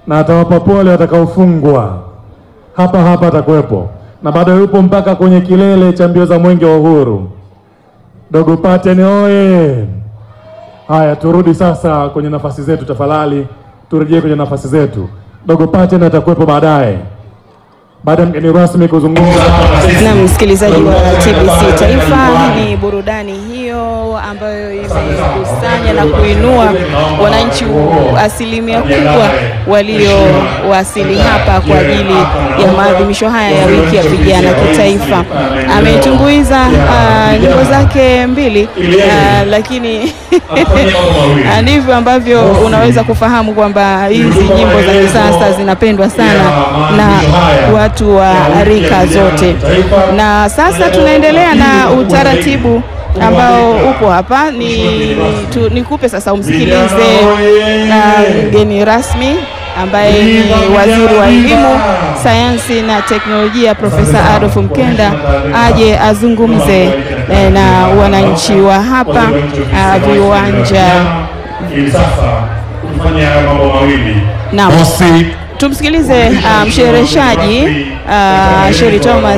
na atawapa pole watakaofungwa. Hapa hapa atakuwepo na bado yupo mpaka kwenye kilele cha mbio za mwenge wa uhuru. Dogo Paten oye! Haya, turudi sasa kwenye nafasi zetu tafadhali, turejee kwenye nafasi zetu. Dogo Paten atakuwepo baadaye baada ya mgeni rasmi kuzungumza hapa na sisi. Na msikilizaji wa TBC Taifa, ni burudani hiyo ambayo imekusanya na kuinua wananchi asilimia kubwa waliowasili hapa kwa ajili ya maadhimisho haya ya wiki ya vijana kitaifa. Ametumbuiza ah, nyimbo zake mbili ah, lakini ah, ndivyo ambavyo unaweza kufahamu kwamba hizi nyimbo za kisasa zinapendwa sana na watu wa rika zote. Na sasa tunaendelea na utaratibu ambao upo hapa, ni tu, nikupe sasa umsikilize na mgeni rasmi ambaye ni waziri wa elimu, sayansi na teknolojia Profesa Adolf Mkenda aje azungumze eh, na wananchi wa hapa ah, viwanja. Ili sasa tufanye haya mambo mawili. Naam. Mosi, Tumsikilize uh, mshereheshaji uh, Sheri Thomas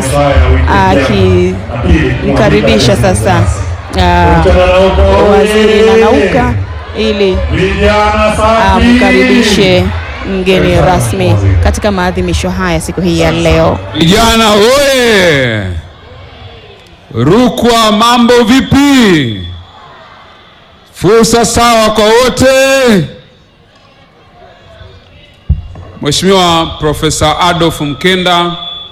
akimkaribisha sasa uh, waziri Nanauka ili vijana safi. amkaribishe mgeni rasmi katika maadhimisho haya siku hii ya leo. Vijana oye! Rukwa, mambo vipi? Fursa sawa kwa wote. Mheshimiwa Profesa Adolf Mkenda,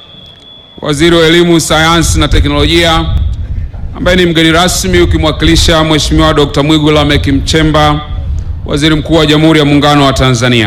Waziri wa Elimu, Sayansi na Teknolojia, ambaye ni mgeni rasmi ukimwakilisha Mheshimiwa Dr. Mwigulu Lameck Nchemba, Waziri Mkuu wa Jamhuri ya Muungano wa Tanzania.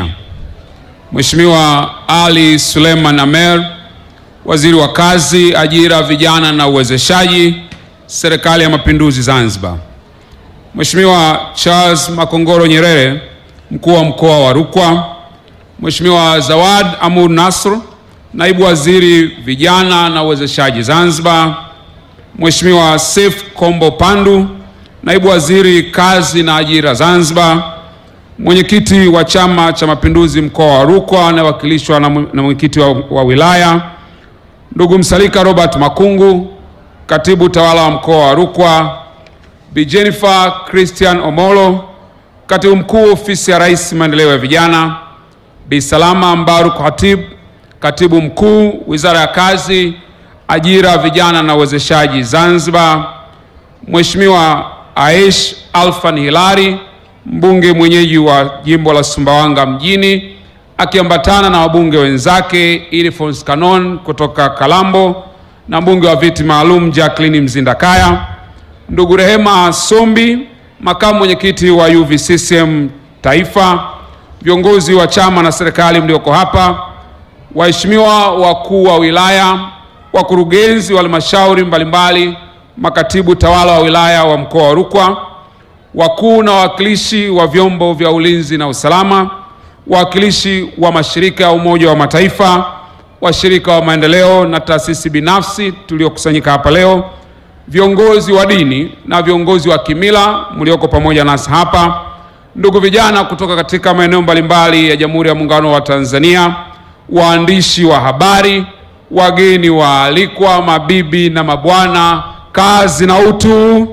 Mheshimiwa Ali Suleiman Amer, Waziri wa Kazi, Ajira, Vijana na Uwezeshaji, Serikali ya Mapinduzi Zanzibar. Mheshimiwa Charles Makongoro Nyerere, Mkuu wa Mkoa wa Rukwa. Mheshimiwa Zawad Amur Nasr, Naibu Waziri Vijana na Uwezeshaji Zanzibar. Mheshimiwa Seif Kombo Pandu, Naibu Waziri Kazi na Ajira Zanzibar. Mwenyekiti wa Chama cha Mapinduzi mkoa wa Rukwa anayewakilishwa na mwe- na mwenyekiti wa, wa wilaya ndugu Msalika Robert Makungu, katibu tawala wa mkoa wa Rukwa, Bi Jennifer Christian Omolo, katibu mkuu ofisi ya Rais maendeleo ya vijana, Bi Salama Mbaruk Hatib, katibu mkuu wizara ya kazi, ajira, vijana na uwezeshaji Zanzibar, Mheshimiwa Aish Alfan Hilari, mbunge mwenyeji wa jimbo la Sumbawanga mjini, akiambatana na wabunge wenzake Ilfons Kanon kutoka Kalambo na mbunge wa viti maalum Jacqueline Mzindakaya, ndugu Rehema Sombi, makamu mwenyekiti wa UVCCM Taifa, viongozi wa chama na serikali mlioko hapa, waheshimiwa wakuu wa wilaya, wakurugenzi wa halmashauri mbalimbali, makatibu tawala wa wilaya wa mkoa wa Rukwa, wakuu na wawakilishi wa vyombo vya ulinzi na usalama, wawakilishi wa mashirika ya Umoja wa Mataifa, washirika wa maendeleo na taasisi binafsi tuliokusanyika hapa leo, viongozi wa dini na viongozi wa kimila mlioko pamoja nasi hapa, ndugu vijana kutoka katika maeneo mbalimbali ya Jamhuri ya Muungano wa Tanzania, waandishi wa habari, wageni waalikwa, mabibi na mabwana, kazi na utu.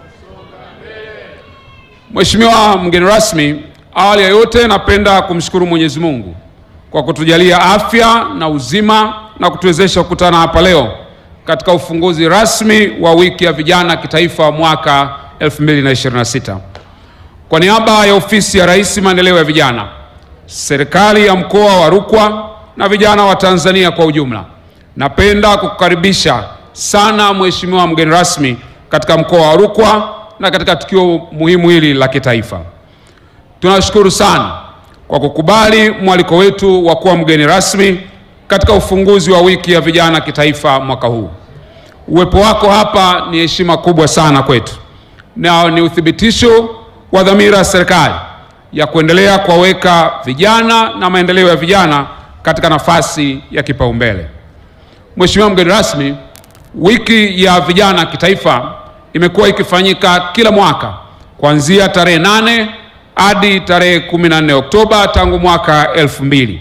Mheshimiwa mgeni rasmi, awali ya yote napenda kumshukuru Mwenyezi Mungu kwa kutujalia afya na uzima na kutuwezesha kukutana hapa leo katika ufunguzi rasmi wa wiki ya vijana kitaifa mwaka 2026. Kwa niaba ya ofisi ya Rais maendeleo ya vijana, serikali ya mkoa wa Rukwa na vijana wa Tanzania kwa ujumla, napenda kukukaribisha sana Mheshimiwa mgeni rasmi katika mkoa wa Rukwa na katika tukio muhimu hili la kitaifa. Tunashukuru sana kwa kukubali mwaliko wetu wa kuwa mgeni rasmi katika ufunguzi wa wiki ya vijana kitaifa mwaka huu. Uwepo wako hapa ni heshima kubwa sana kwetu na ni uthibitisho wa dhamira ya serikali ya kuendelea kuwaweka vijana na maendeleo ya vijana katika nafasi ya kipaumbele. Mheshimiwa mgeni rasmi, wiki ya vijana kitaifa imekuwa ikifanyika kila mwaka kuanzia tarehe nane hadi tarehe 14 Oktoba tangu mwaka elfu mbili